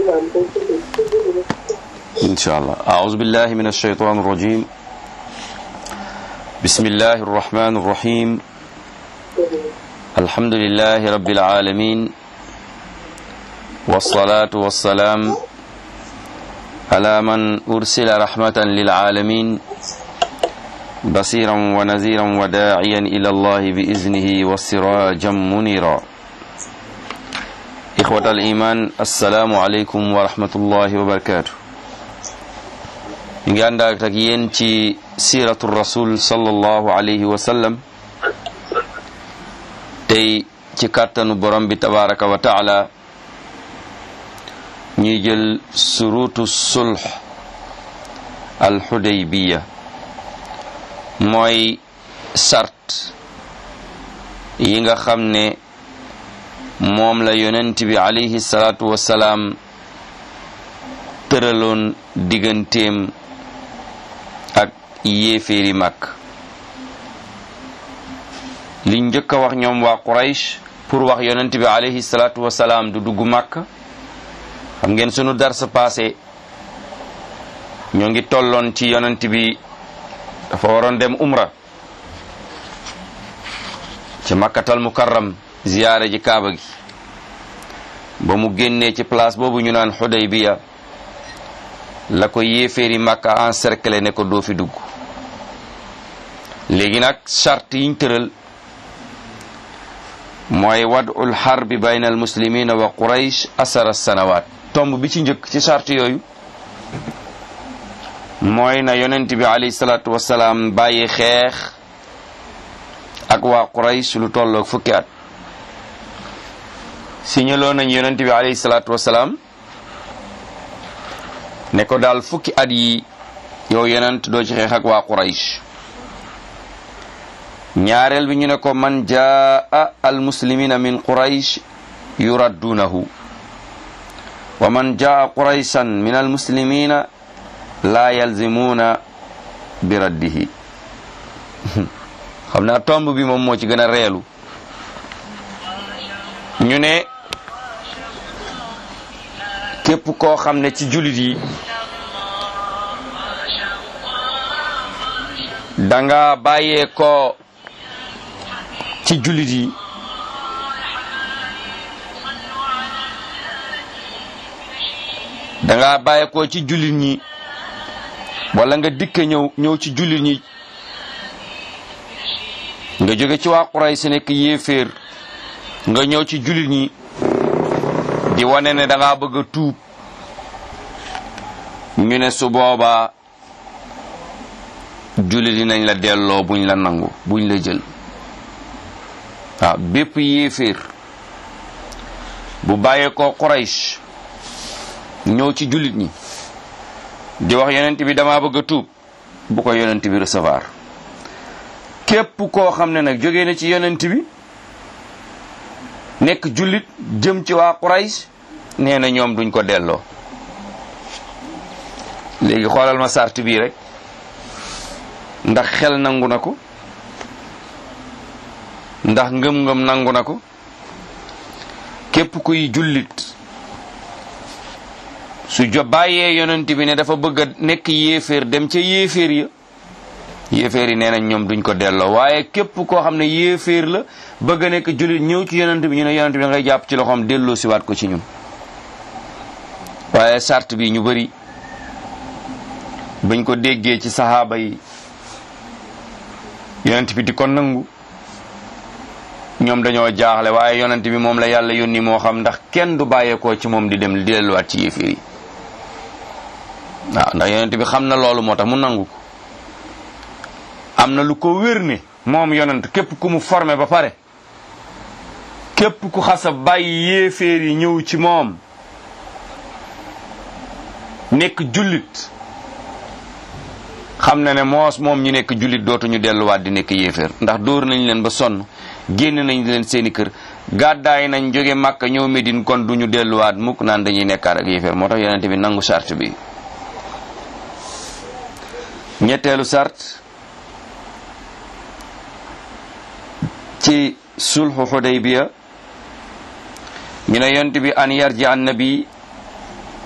إن شاء الله أعوذ بالله من الشيطان الرجيم بسم الله الرحمن الرحيم الحمد لله رب العالمين والصلاة والسلام على من أرسل رحمة للعالمين بصيرا ونذيرا وداعيا إلى الله بإذنه وسراجا منيرا إخوة الإيمان السلام عليكم ورحمة الله وبركاته ngi ànd ak yéen ci siiratu rasul sallallahu alayhi wa sallam tey ci kàttanu borom bi tabaraka wa taala ñuy jël surutu sulh al xudaybiya mooy sart yi nga xam ne moom la yonent bi alayhi salaatu wasalaam tëraloon digganteem ak yéeféeri mag li njëkk a wax ñoom waa Quraysh pour wax yonent bi alayhi salaatu wasalaam du dugg màkk xam ngeen sunu darsa passé ñoo ngi tolloon ci yonent bi dafa waroon dem umra ci makkatal mukarram ziyaare ji kaaba gi ba mu génnee ci place boobu ñu naan Xudaybiya la ko yéeféeri màkka encerclé ne ko doo fi dugg léegi nag charte yiñ tëral mooy wadul xarbi bayna al muslimina wa quraysh asara sanawaat tomb bi ci njëkk ci charte yooyu mooy na yonent bi alayhi salaatu wasalaam bàyyi xeex ak waa quraysh lu tolloog fukki at signaloo nañ yonent bi alayhi salaatu wasalaam ne ko daal fukki at yi yow yonent doo ci xeex ak waa quraysh ñaareel bi ñu ne ko man jaa al muslimina min quraysh yuraddunahu wa man jaa qurayshan min al muslimina la yalzimuna bi raddihi xam naa tomb bi moom moo ci gën a reelu ñu ne képp koo xam ne ci jullit yi danga bàyyee ko ci jullit yi danga bàyyee ko ci jullit ñi wala nga dikke ñëw ñëw ci jullit ñi nga jóge ci waa Quraysh si nekk yéeféer nga ñëw ci jullit ñi di wane ne da ngaa bëgg a tuub ñu ne su boobaa jullit yi nañ la delloo buñ la nangu buñ la jël waaw bépp yéeféer bu bàyyee ko Quraysh ñëw ci jullit ñi di wax yonent bi dama bëgg a tuub bu ko yonent bi recevoir képp koo xam ne nag jógee na ci yonent bi nekk jullit jëm ci waa Quraysh nee na ñoom duñ ko delloo léegi xoolal ma sart bii rek ndax xel nangu na ko ndax ngëm-ngëm nangu na ko képp kuy jullit su jo bàyyee yonent bi ne dafa bëgg a nekk yéeféer dem ca yéeféer ya yéeféer yi nee nañ ñoom duñ ko delloo waaye képp koo xam ne yéeféer la bëgg a nekk jullit ñëw ci yonent bi ñu ne yonent bi da ngay jàpp ci loxoom delloo siwaat ko ci ñun waaye sart bi ñu bari bañ ko déggee ci saxaaba yi yonent bi di ko nangu ñoom dañoo jaaxle waaye yonent bi moom la yàlla yónni moo xam ndax kenn du bàyyeekoo ci moom di dem di delluwaat ci yéeféer yi waaw ndax yonent bi xam na loolu moo tax mu nangu ko am na lu ko wér ne moom yonent képp ku mu formé ba pare képp ku xasa bàyyi yéeféer yi ñëw ci moom nekk jullit xam na ne moos moom ñu nekk jullit dootuñu delluwaat di nekk yéeféer ndax dóor nañ leen ba sonn génn nañ leen seeni kër gàddaay nañ jóge Màkka ñëw Medine kon duñu delluwaat mukk naan dañuy nekkaat ak yéeféer moo tax yonente bi nangu sart bi ñetteelu sart ci sulhu Hudaybiya ñu ne yonent bi an yarji an nabi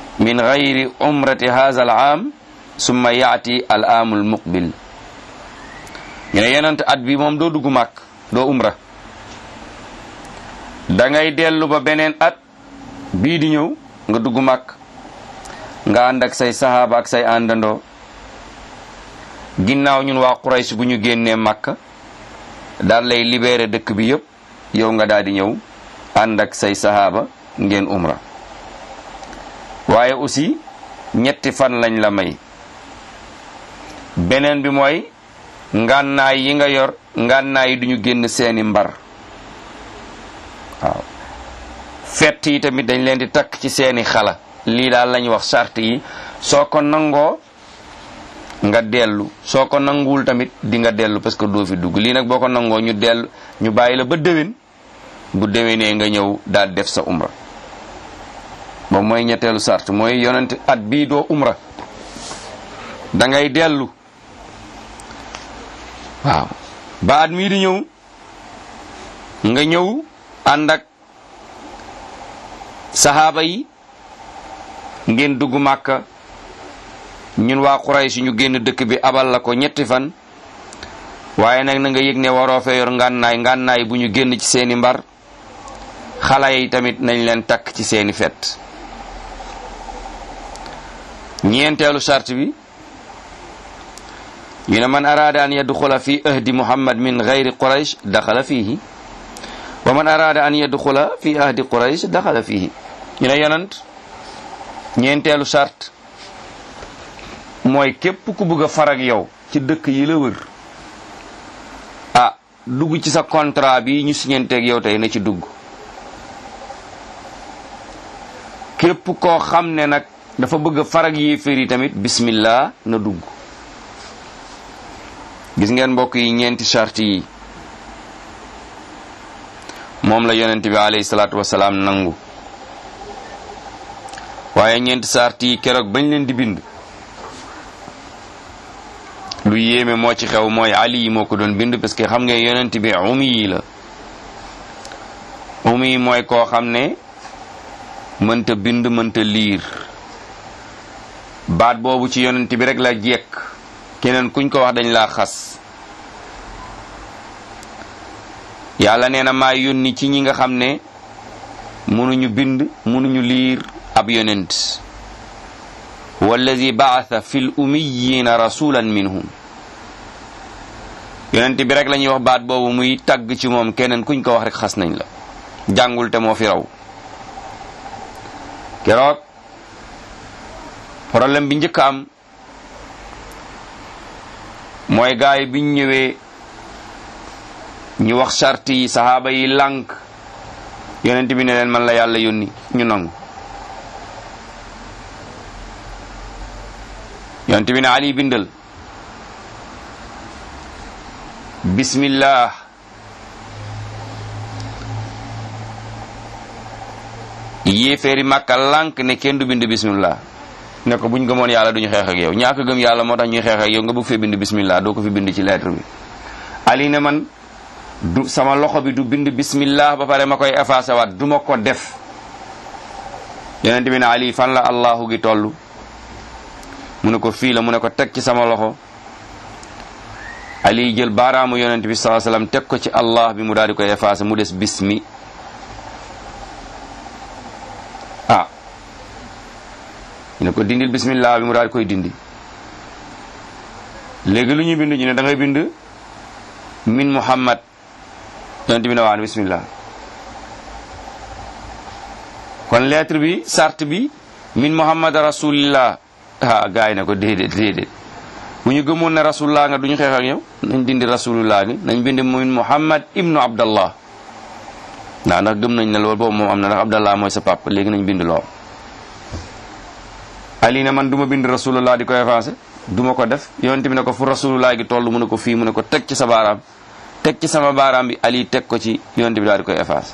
min gayri umrati haza al aam summa yaati al aamul muqbil ñu ne yonent at bi moom doo dugg màkk doo umra da ngay dellu ba beneen at bii di ñëw nga dugg màkk nga ànd ak say sahaaba ak say àndandoo ginnaaw ñun waa Quraysh bu ñu génnee màkk daal lay libéré dëkk bi yépp yow nga daal di ñëw ànd ak say sahaaba ngeen umra waaye aussi ñetti fan lañ la may beneen bi mooy ngànnaay yi nga yor ngànnaay yi duñu génn seeni mbar waaw fett yi tamit dañ leen di takk ci seeni xala lii daal lañuy wax sart yi soo ko nangoo nga dellu soo ko nanguwul tamit di nga dellu parce que doo fi dugg lii nag boo ko nangoo ñu dellu ñu bàyyi la ba déwén bu déwénee nga ñëw daal def sa umra ba mooy ñetteelu sart mooy yonent at bii doo umra da ngay dellu waaw ba at mii di ñëw nga ñëw ànd ak sahaaba yi ngeen dugg màkka ñun waa Quraysh ñu génn dëkk bi abal la ko ñetti fan waaye nag na nga yëg ne waroo fee yor ngànnaay ngànnaay bu ñu génn ci seeni mbar xale yi tamit nañ leen takk ci seeni fet ñeenteelu sart bi ñu ne man araada an yadxula fi ahdi muhammad min gayri quraysh daxala fiihi wa man araada an yadxula fi ahdi quraysh daxala fiihi ñu ne yonant ñeenteelu sart mooy képp ku bëgg a farag yow ci dëkk yi la wër ah dugg ci sa contrat bi ñu siñenteeg yow tey na ci dugg képp koo xam ne nag dafa bëgg a farag yéeféer yi tamit bismillah na dugg gis ngeen mbokk yi ñeenti charte yi moom la yonent bi alayhi salaatu wasalaam nangu waaye ñeenti charte yi keroog bañ leen di bind lu yéeme moo ci xew mooy ali yi moo ko doon bind parce que xam nga yonent bi umi yi la umi yi mooy koo xam ne mënta bind mënta liir baat boobu ci yonent bi rek la jekk keneen kuñ ko wax dañ laa xas yàlla nee na maa yónni ci ñi nga xam ne mënuñu bind mënuñu liir ab yonent wallazi baatha fil ummiyina rasulan minhum yonent bi rek la ñuy wax baat boobu muy tagg ci moom keneen kuñ ko wax rek xas nañ la jàngul te moo fi raw keroog problème bi njëkk am mooy gaay biñ ñëwee ñu wax charte yi sahaaba yi lànk yonent bi ne leen man la yàlla yónni ñu nangu yonent bi ne ali bindal bismillah yéeféeri màkka lànk ne kenn du bind bismillah ne ko buñ gëmoon yàlla duñu xeex ak yow ñaaka gëm yàlla moo tax ñuy xeex ak yow nga bëgg fee bind bismillah doo ko fi bind ci lettre bi ali ne man du sama loxo bi du bind bismillah ba pare ma koy effacé waat du ma ko def yonent bi ne ali fan la allahu gi toll mu ne ko fii la mu ne ko teg ci sama loxo ali jël baaraamu yonent bi sallallahu alayhi wasallam teg ko ci allah bi mu daal di koy effacé mu des bismi ah ñu ne ko dindil bismillah bi mu daal di koy dindi léegi lu ñuy bind ñu ne da ngay bind min muhammad yonent bi ne waan bismillah kon lettre bi sart bi min muhammad rasulillah ah gars yi ne ko déedéet déedéet bu ñu gëmoon ne rasulullah nga duñu xeex ak yow nañ dindi rasulullah gi nañ bind min muhammad ibnu abdallah ndax ndax gëm nañ ne loolu boobu moom am na ndax abdallah mooy sa papa léegi nañ bind lool ali ne man du ma bind rasulullah di ko effacé du ma ko def yonent bi ne ko fu rasulullah gi toll mu ne ko fii mu ne ko teg ci sa baaraam teg ci sama baaraam bi ali teg ko ci yonent bi daal di koy effacé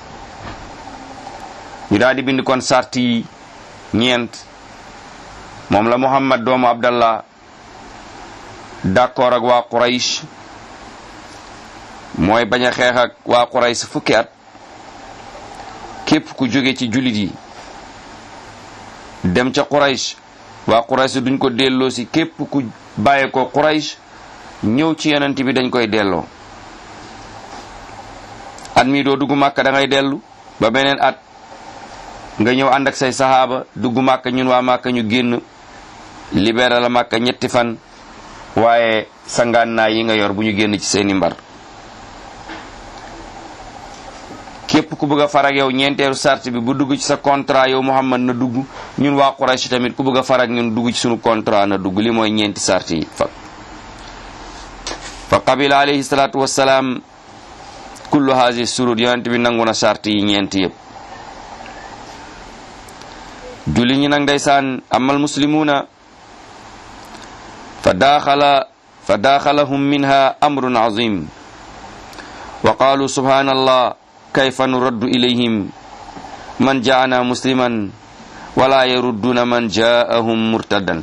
ñu daal di bind kon sart yi ñeent moom la muhammad doomu abdallah d'accord ak waa quraysh mooy bañ a xeex ak waa quraysh fukki at képp ku jóge ci jullit yi dem ca Quraysh waa Quraysh duñ ko delloo si képp ku bàyyee ko Quraysh ñëw ci yonent bi dañ koy delloo at mii doo dugg màkka da ngay dellu ba beneen at nga ñëw ànd ak say saxaaba dugg màkka ñun waa màkka ñu génn libéré la màkka ñetti fan waaye sangaan naa yi nga yor bu ñu génn ci seeni mbar képp ku bëgg a farag yow ñeenteelu sart bi bu dugg ci sa contrat yow Muhammad na dugg ñun waa Quraysh tamit ku bëgg a farag ñun dugg ci sunu contrat na dugg li mooy ñeenti sart yi fa fa qabila alayhi salaatu wassalaam kullu haasi surut yonent bi nangu na sart yi ñeenti yëpp julli ñi nag ndeysaan amal muslimuuna fa daaxala fa daaxalahum minha amrun azim wa qaalu subhanallah kayfa nuraddu ilayhim man jaana musliman wala yarudduna man jaahum murtadan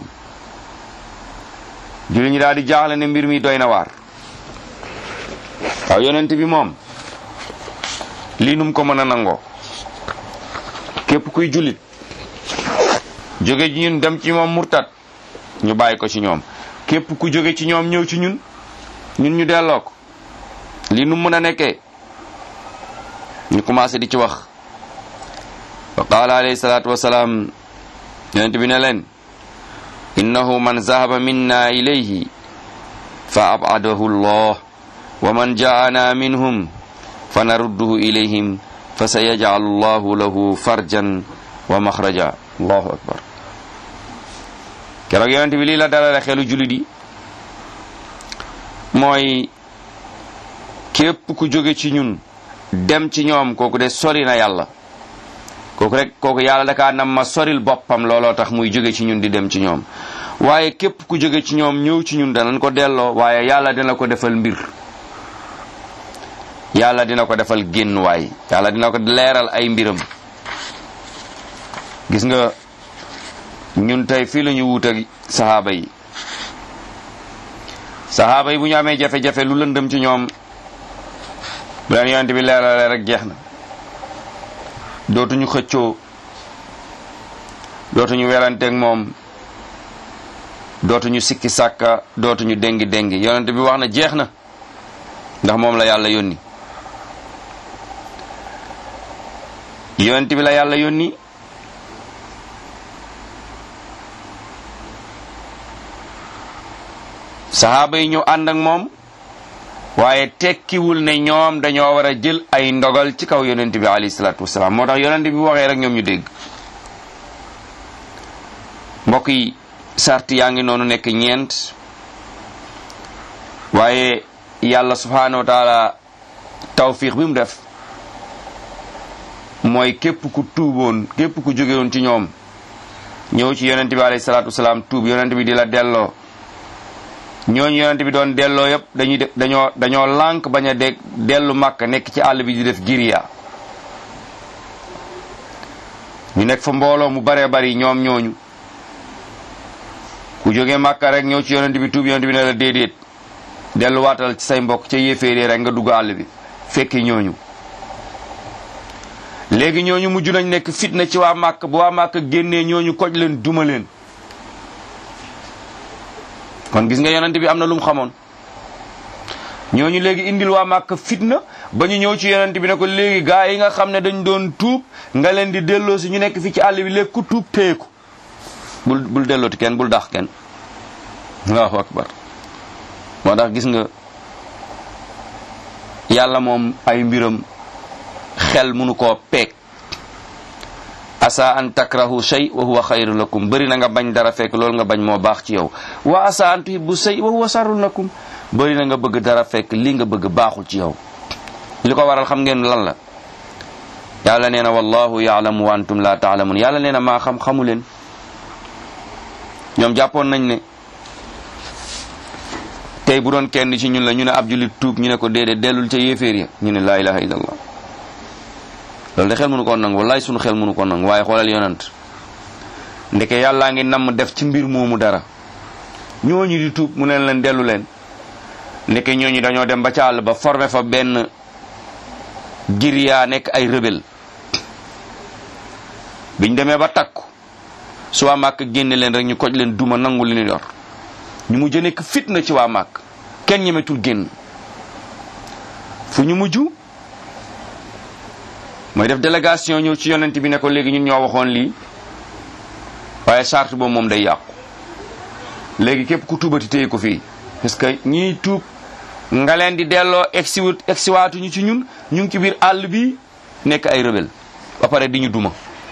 julli ñi daal di jaaxle ne mbir mi doy na waar waaw yonent bi moom lii num ko mën a nangoo képp kuy jullit jóge ci ñun dem ci moom murtad ñu bàyyi ko ci ñoom képp ku jóge ci ñoom ñëw ci ñun ñun ñu delloo ko lii num mën a nekkee ñu commencé di ci wax wa qaala alayhi salaatu wasalaam yonent bi ne leen innahu man zahaba minna ilayhi fa abadahu llah wa man jaana minhum fa narudduhu ilayhim fa sa yajcalu llahu lahu farjan wa maxraja allahu akbar keroog yonent bi lii la dalale xelu julit yi mooy képp ku jóge ci ñun dem ci ñoom kooku de sori na yàlla kooku rek kooku yàlla dakaa nam ma soril boppam looloo tax muy jóge ci ñun di dem ci ñoom waaye képp ku jóge ci ñoom ñëw ci ñun danañ ko delloo waaye yàlla dina ko defal mbir yàlla dina ko defal génn waay yàlla dina ko leeral ay mbiram gis nga ñun tey fii la ñu wuut ak saxaaba yi saxaaba yi bu ñu amee jafe-jafe lu lëndëm ci ñoom bu leen yonent bi leerale rek jeex na dootuñu xëccoo dootuñu weranteeg moom dootuñu sikki sàkka dootuñu déngi déngi yonent bi wax na jeex na ndax moom la yàlla yónni yonent bi la yàlla yónni saxaaba yi ñëw ànd ak moom waaye tekkiwul ne ñoom dañoo war a jël ay ndogal ci kaw yonent bi alayhi salaatu wasalaam moo tax yonent bi waxee rek ñoom ñu dégg mbokk yi sart yaa ngi noonu nekk ñeent waaye yàlla subhaanahu wa taala tawfiq bi mu def mooy képp ku tuuboon képp ku jógewoon ci ñoom ñëw ci yonent bi alayhi salaatu wasalaam tuub yonent bi di la delloo ñooñu yonent bi doon delloo yëpp dañuy def dañoo dañoo lànk bañ a dégg dellu màkk nekk ci àll bi di def giriya ñu nekk fa mbooloo mu baree bari ñoom ñooñu ku jógee màkka rek ñëw ci yonent bi tuub yonent bi ne la déedéet delluwaatal ci say mbokk ca yéeféeree rek nga dugg àll bi fekki ñooñu léegi ñooñu mujj nañ nekk fitna ci waa màkk bu waa màkk génnee ñooñu koj leen duma leen kon gis nga yonent bi am na lu mu xamoon ñooñu léegi indil waa màkk fitna ba ñu ñëw ci yonent bi ne ko léegi gaa yi nga xam ne dañ doon tuub nga leen di delloo si ñu nekk fii ci àll bi léegi ku tuub téyeku bul bul dellooti kenn bul dax kenn allahu akbar moo tax gis nga yàlla moom ay mbiram xel munu koo peeg asa an takrahu shay wa huwa xayru lakum bëri na nga bañ dara fekk loolu nga bañ moo baax ci yow wa asa an tuhibbu shay wa huwa sarrun lakum bëri na nga bëgg dara fekk li nga bëgg baaxul ci yow li ko waral xam ngeen lan la yàlla nee na wallahu yaalamu wa antum la taalamun yàlla nee na maa xam xamu leen ñoom jàppoon nañ ne tey bu doon kenn ci ñun la ñu ne ab julit tuub ñu ne ko déedéet dellul ca yéeféer ya ñu ne laa ilaha illallah loolu de xel mënu ko nangu wallaay sunu xel mënu ko nangu waaye xoolal yonant ndeke yàllaa ngi namm def ci mbir moomu dara ñooñu di tuub mu ne leen dellu leen ndeke ñooñu dañoo dem ba ca àll ba formé fa benn giriyaa nekk ay rebelle biñ demee ba takku su waa màkk génne leen rek ñu koj leen duma nangu li ñu yor ñu mujj nekk fitna ci waa màkk kenn ñemetul génn fu ñu mujj mooy def délégation ñëw ci yonent bi ne ko léegi ñun ñoo waxoon lii waaye charte boobu moom day yàqu léegi képp ku tuubati téye ko fii parce que ñii tuub nga leen di delloo egsiwut egsiwaatuñu ci ñun ñu ngi ci biir àll bi nekk ay rebelle ba pare di ñu duma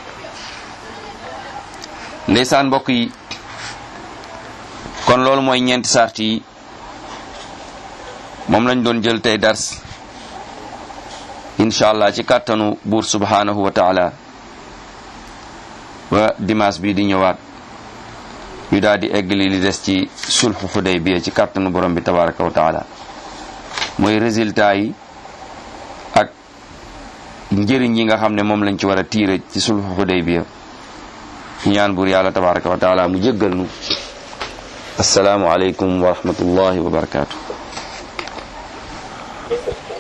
ndeysaan mbokk yi kon loolu mooy ñeenti sart yi moom lañ doon jël tey dars incha allah ci kàttanu buur subhanahu wa taala ba dimanche bi di ñëwaat ñu daal di eggali li des ci sulhu Hudaybiya ci kàttanu borom bi tabaraka wa taala mooy résultat yi ak njëriñ yi nga xam ne moom lañ ci war a tiire ci sulhu Hudaybiya ñaan buur yàlla tabaraka wa taala mu jéggal nu assalaamu aleykum wa rahmatullahi wa barakatuh